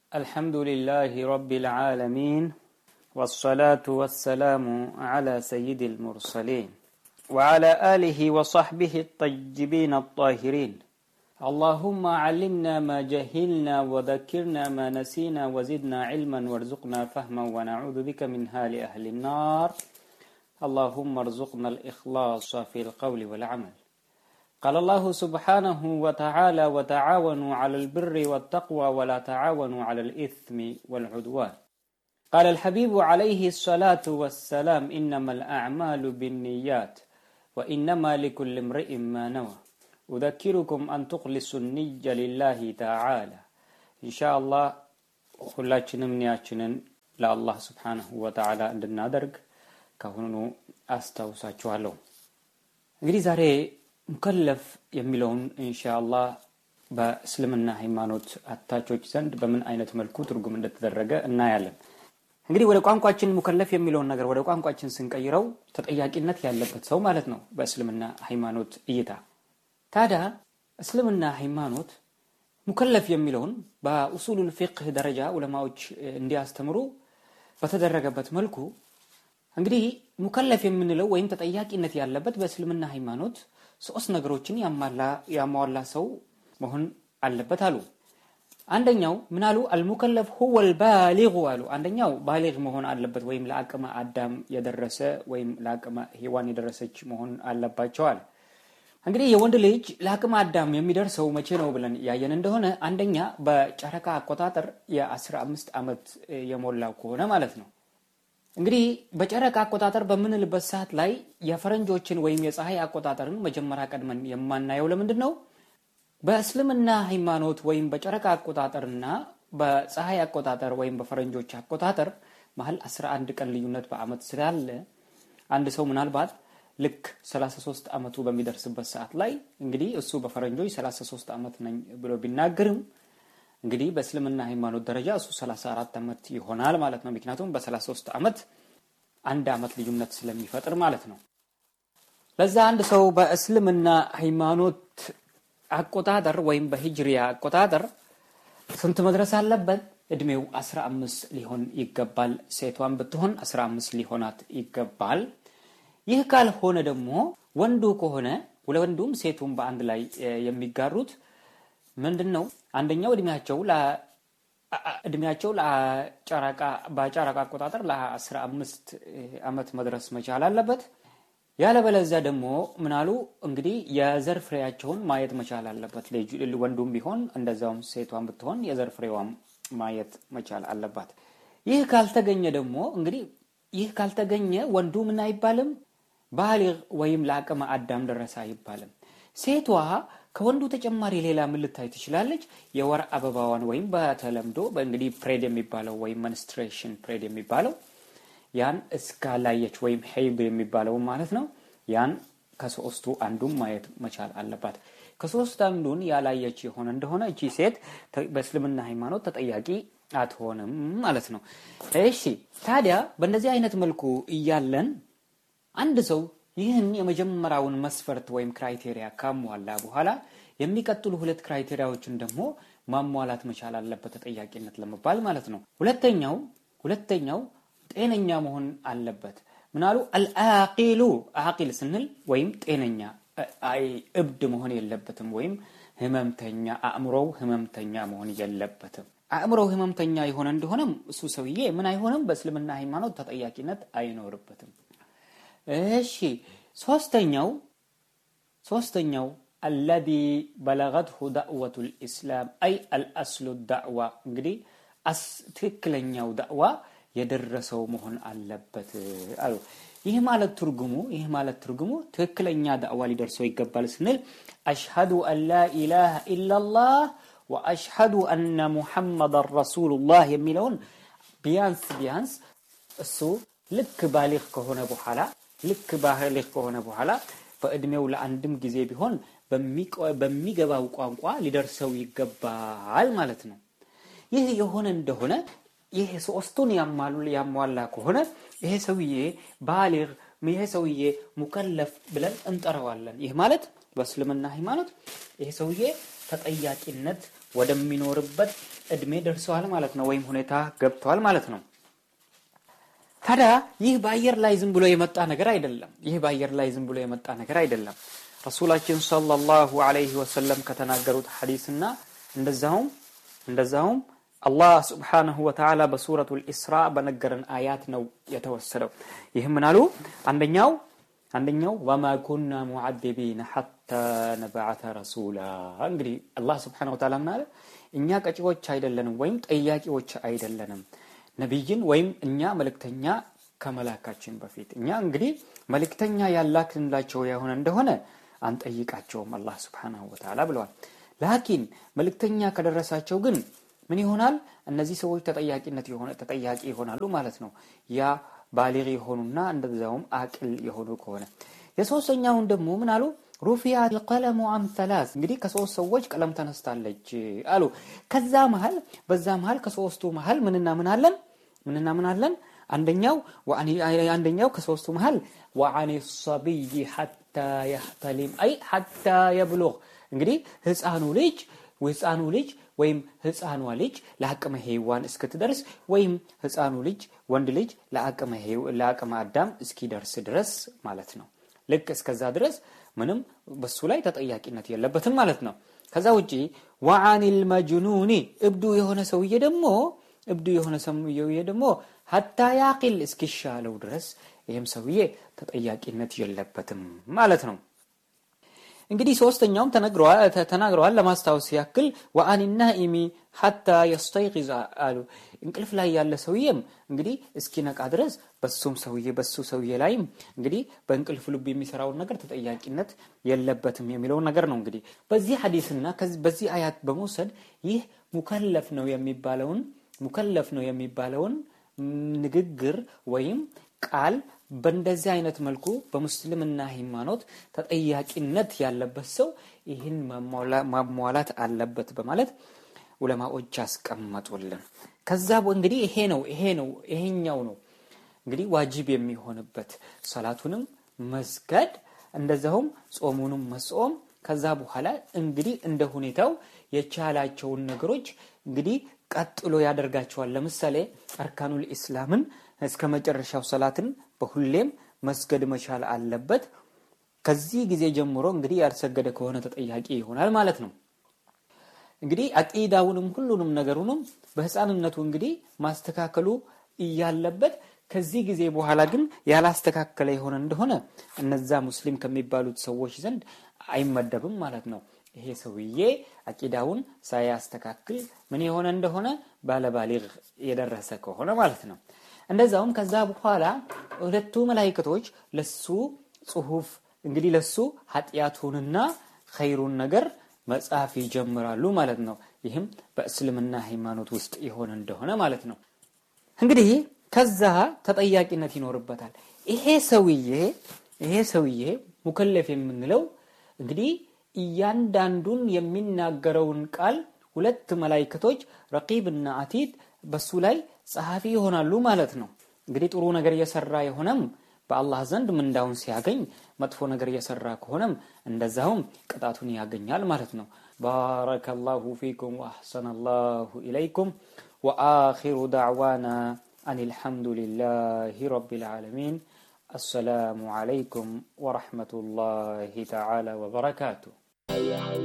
الحمد لله رب العالمين والصلاة والسلام على سيد المرسلين وعلى آله وصحبه الطيبين الطاهرين اللهم علمنا ما جهلنا وذكرنا ما نسينا وزدنا علما وارزقنا فهما ونعوذ بك من هال أهل النار اللهم ارزقنا الإخلاص في القول والعمل قال الله سبحانه وتعالى وتعاونوا على البر والتقوى ولا تعاونوا على الإثم والعدوان قال الحبيب عليه الصلاة والسلام إنما الأعمال بالنيات وإنما لكل امرئ ما نوى أذكركم أن تخلصوا النية لله تعالى إن شاء الله ሁላችንም ኒያችንን ለአላህ ስብሓንሁ ወተዓላ እንድናደርግ ካሁኑ አስታውሳችኋለሁ እንግዲህ ዛሬ ሙከለፍ የሚለውን ኢንሻአላህ በእስልምና ሃይማኖት አታቾች ዘንድ በምን አይነት መልኩ ትርጉም እንደተደረገ እናያለን እንግዲህ ወደ ቋንቋችን ሙከለፍ የሚለውን ነገር ወደ ቋንቋችን ስንቀይረው ተጠያቂነት ያለበት ሰው ማለት ነው በእስልምና ሃይማኖት እይታ ታዲያ እስልምና ሃይማኖት ሙከለፍ የሚለውን በኡሱሉል ፊቅህ ደረጃ ዑለማዎች እንዲያስተምሩ በተደረገበት መልኩ እንግዲህ ሙከለፍ የምንለው ወይም ተጠያቂነት ያለበት በእስልምና ሃይማኖት ሶስት ነገሮችን ያሟላ ሰው መሆን አለበት አሉ አንደኛው ምን አሉ አልሙከለፍ ሁወ ልባሊጉ አሉ አንደኛው ባሊግ መሆን አለበት ወይም ለአቅመ አዳም የደረሰ ወይም ለአቅመ ሔዋን የደረሰች መሆን አለባቸዋል እንግዲህ የወንድ ልጅ ለአቅመ አዳም የሚደርሰው መቼ ነው ብለን ያየን እንደሆነ አንደኛ በጨረቃ አቆጣጠር የ15 ዓመት የሞላው ከሆነ ማለት ነው እንግዲህ በጨረቃ አቆጣጠር በምንልበት ሰዓት ላይ የፈረንጆችን ወይም የፀሐይ አቆጣጠርን መጀመሪያ ቀድመን የማናየው ለምንድን ነው በእስልምና ሃይማኖት ወይም በጨረቃ አቆጣጠርና በፀሐይ አቆጣጠር ወይም በፈረንጆች አቆጣጠር መሀል 11 ቀን ልዩነት በአመት ስላለ አንድ ሰው ምናልባት ልክ 33 ዓመቱ በሚደርስበት ሰዓት ላይ እንግዲህ እሱ በፈረንጆች 33 ዓመት ነኝ ብሎ ቢናገርም እንግዲህ በእስልምና ሃይማኖት ደረጃ እሱ 34 ዓመት ይሆናል ማለት ነው ምክንያቱም በ33 ዓመት አንድ ዓመት ልዩነት ስለሚፈጥር ማለት ነው ለዛ አንድ ሰው በእስልምና ሃይማኖት አቆጣጠር ወይም በሂጅሪያ አቆጣጠር ስንት መድረስ አለበት እድሜው 15 ሊሆን ይገባል ሴቷን ብትሆን 15 ሊሆናት ይገባል ይህ ካልሆነ ደግሞ ወንዱ ከሆነ ወንዱም ሴቱም በአንድ ላይ የሚጋሩት ምንድን ነው አንደኛው እድሜያቸው እድሜያቸው በጨረቃ አቆጣጠር ለ15 ዓመት መድረስ መቻል አለበት ያለበለዚያ ደግሞ ምናሉ እንግዲህ የዘር ፍሬያቸውን ማየት መቻል አለበት ወንዱም ቢሆን እንደዛውም ሴቷን ብትሆን የዘር ፍሬዋም ማየት መቻል አለባት ይህ ካልተገኘ ደግሞ እንግዲህ ይህ ካልተገኘ ወንዱ ምን አይባልም ባሊግ ወይም ለአቅመ አዳም ደረሰ አይባልም ሴቷ ከወንዱ ተጨማሪ ሌላ ምን ልታይ ትችላለች የወር አበባዋን ወይም በተለምዶ በእንግዲህ ፕሬድ የሚባለው ወይም መንስትሬሽን ፕሬድ የሚባለው ያን እስካላየች ወይም ሄይብ የሚባለው ማለት ነው ያን ከሶስቱ አንዱን ማየት መቻል አለባት ከሶስት አንዱን ያላየች የሆነ እንደሆነ እቺ ሴት በእስልምና ሃይማኖት ተጠያቂ አትሆንም ማለት ነው እሺ ታዲያ በእንደዚህ አይነት መልኩ እያለን አንድ ሰው ይህን የመጀመሪያውን መስፈርት ወይም ክራይቴሪያ ካሟላ በኋላ የሚቀጥሉ ሁለት ክራይቴሪያዎችን ደግሞ ማሟላት መቻል አለበት ተጠያቂነት ለመባል ማለት ነው ሁለተኛው ሁለተኛው ጤነኛ መሆን አለበት ምናሉ አልአቂሉ አቂል ስንል ወይም ጤነኛ እብድ መሆን የለበትም ወይም ህመምተኛ አእምሮው ህመምተኛ መሆን የለበትም አእምሮው ህመምተኛ የሆነ እንደሆነም እሱ ሰውዬ ምን አይሆንም በእስልምና ሃይማኖት ተጠያቂነት አይኖርበትም እሺ ሶስተኛው ሶስተኛው አለዚ በለገትሁ ዳዕወቱ ልእስላም አይ አልአስሉ ዳዕዋ እንግዲህ ትክክለኛው ዳዕዋ የደረሰው መሆን አለበት አሉ ይህ ማለት ትርጉሙ ይህ ማለት ትርጉሙ ትክክለኛ ዳዕዋ ሊደርሰው ይገባል ስንል አሽሀዱ አን ላ ኢላሃ ኢላላህ ወአሽሀዱ አነ ሙሐመዳን ረሱሉላህ የሚለውን ቢያንስ ቢያንስ እሱ ልክ ባሊግ ከሆነ በኋላ ልክ ባሊግ ከሆነ በኋላ በእድሜው ለአንድም ጊዜ ቢሆን በሚገባው ቋንቋ ሊደርሰው ይገባል ማለት ነው ይህ የሆነ እንደሆነ ይሄ ሶስቱን ያሟላ ከሆነ ይሄ ሰውዬ ባሊግ ይሄ ሰውዬ ሙከለፍ ብለን እንጠራዋለን ይህ ማለት በእስልምና ሃይማኖት ይሄ ሰውዬ ተጠያቂነት ወደሚኖርበት እድሜ ደርሰዋል ማለት ነው፣ ወይም ሁኔታ ገብተዋል ማለት ነው። ታዲያ ይህ በአየር ላይ ዝም ብሎ የመጣ ነገር አይደለም። ይህ በአየር ላይ ዝም ብሎ የመጣ ነገር አይደለም። ረሱላችን ሰለላሁ ዐለይሂ ወሰለም ከተናገሩት ሐዲስና እንደዛውም እንደዛውም አላህ ስብሓነሁ ወተዓላ በሱረቱል ኢስራ በነገረን አያት ነው የተወሰደው። ይህም ምን አሉ? አንደኛው አንደኛው ወማ ኩና ሙዓዚቢነ ሐታ ነብዓተ ረሱላ። እንግዲህ አላህ ስብሓነሁ ወተዓላ ምን አለ? እኛ ቀጪዎች አይደለንም ወይም ጠያቂዎች አይደለንም ነቢይን ወይም እኛ መልእክተኛ ከመላካችን በፊት እኛ እንግዲህ መልእክተኛ ያላክንላቸው የሆነ እንደሆነ አንጠይቃቸውም አላህ ስብሓነሁ ወተዓላ ብለዋል። ላኪን መልእክተኛ ከደረሳቸው ግን ምን ይሆናል? እነዚህ ሰዎች ተጠያቂነት የሆነ ተጠያቂ ይሆናሉ ማለት ነው። ያ ባሊግ የሆኑና እንደዛውም አቅል የሆኑ ከሆነ የሶስተኛውን ደግሞ ምን አሉ? ሩፊያ ልቀለሙ አን ሰላስ እንግዲህ ከሶስት ሰዎች ቀለም ተነስታለች አሉ። ከዛ መሀል በዛ መሀል ከሶስቱ መሀል ምንና ምን አለን? ምንና ምን አለን? አንደኛው አንደኛው ከሶስቱ መሀል ወአን ሰቢይ ሐታ የህተሊም አይ ሐታ የብሉግ እንግዲህ ህፃኑ ልጅ ህፃኑ ልጅ ወይም ህፃኗ ልጅ ለአቅመ ሔዋን እስክትደርስ ወይም ህፃኑ ልጅ ወንድ ልጅ ለአቅመ አዳም እስኪደርስ ድረስ ማለት ነው። ልክ እስከዛ ድረስ ምንም በሱ ላይ ተጠያቂነት የለበትም ማለት ነው። ከዛ ውጪ ወአኒል መጅኑኒ እብዱ የሆነ ሰውዬ ደግሞ እብዱ የሆነ ሰውዬ ደግሞ ሀታ ያቂል እስኪሻለው ድረስ ይህም ሰውዬ ተጠያቂነት የለበትም ማለት ነው። እንግዲህ ሶስተኛውም ተናግረዋል። ለማስታወስ ያክል ወአን ናኢሚ ሐታ የስተይቂዝ አሉ። እንቅልፍ ላይ ያለ ሰውዬም እንግዲህ እስኪነቃ ድረስ በሱም ሰውዬ በሱ ሰውዬ ላይም እንግዲህ በእንቅልፍ ልብ የሚሰራውን ነገር ተጠያቂነት የለበትም የሚለውን ነገር ነው። እንግዲህ በዚህ ሐዲስና በዚህ አያት በመውሰድ ይህ ሙከለፍ ነው የሚባለውን ሙከለፍ ነው የሚባለውን ንግግር ወይም ቃል በእንደዚህ አይነት መልኩ በሙስልምና ሃይማኖት ተጠያቂነት ያለበት ሰው ይህን ማሟላት አለበት በማለት ዑለማዎች ያስቀመጡልን። ከዛ እንግዲህ ይሄ ነው ይሄ ነው ይሄኛው ነው እንግዲህ ዋጅብ የሚሆንበት ሰላቱንም መስገድ እንደዛውም ጾሙንም መጾም ከዛ በኋላ እንግዲህ እንደ ሁኔታው የቻላቸውን ነገሮች እንግዲህ ቀጥሎ ያደርጋቸዋል። ለምሳሌ አርካኑል ኢስላምን እስከ መጨረሻው ሰላትን በሁሌም መስገድ መቻል አለበት። ከዚህ ጊዜ ጀምሮ እንግዲህ ያልሰገደ ከሆነ ተጠያቂ ይሆናል ማለት ነው። እንግዲህ አቂዳውንም ሁሉንም ነገሩንም በህፃንነቱ እንግዲህ ማስተካከሉ እያለበት ከዚህ ጊዜ በኋላ ግን ያላስተካከለ የሆነ እንደሆነ እነዛ ሙስሊም ከሚባሉት ሰዎች ዘንድ አይመደብም ማለት ነው። ይሄ ሰውዬ አቂዳውን ሳያስተካክል ምን የሆነ እንደሆነ ባለባሊግ የደረሰ ከሆነ ማለት ነው። እንደዛውም ከዛ በኋላ ሁለቱ መላይክቶች ለሱ ጽሁፍ እንግዲህ ለሱ ኃጢአቱንና ኸይሩን ነገር መጻፍ ይጀምራሉ ማለት ነው። ይህም በእስልምና ሃይማኖት ውስጥ የሆነ እንደሆነ ማለት ነው። እንግዲህ ከዛ ተጠያቂነት ይኖርበታል። ይሄ ሰውዬ ይሄ ሰውዬ ሙከለፍ የምንለው እንግዲህ እያንዳንዱን የሚናገረውን ቃል ሁለት መላይክቶች ረቂብና አቲድ በሱ ላይ ጸሐፊ ይሆናሉ ማለት ነው። እንግዲህ ጥሩ ነገር እየሰራ የሆነም በአላህ ዘንድ ምንዳውን ሲያገኝ፣ መጥፎ ነገር እየሰራ ከሆነም እንደዛውም ቅጣቱን ያገኛል ማለት ነው። ባረከላሁ ፊኩም ወአሕሰነ ላሁ ኢለይኩም ወአኺሩ ዳዕዋና አን አልሐምዱሊላሂ ረቢል ዓለሚን አሰላሙ ዓለይኩም ወረሕመቱላሂ ተዓላ ወበረካቱሁ።